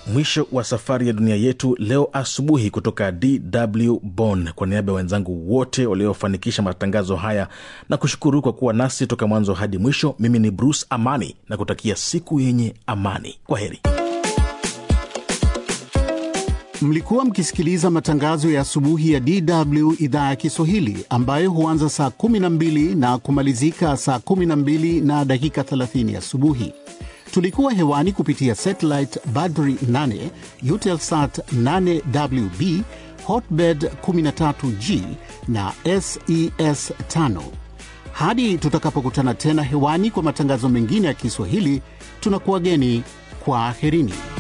mwisho wa safari ya dunia yetu leo asubuhi kutoka DW Bonn. Kwa niaba ya wenzangu wote waliofanikisha matangazo haya na kushukuru kwa kuwa nasi toka mwanzo hadi mwisho, mimi ni Bruce Amani na kutakia siku yenye amani. Kwa heri. Mlikuwa mkisikiliza matangazo ya asubuhi ya DW idhaa ya Kiswahili ambayo huanza saa 12 na kumalizika saa 12 na dakika 30 asubuhi. Tulikuwa hewani kupitia satellite Badri 8, Eutelsat 8WB, Hotbird 13G na SES 5. Hadi tutakapokutana tena hewani kwa matangazo mengine ya Kiswahili, tunakuwageni kwa aherini.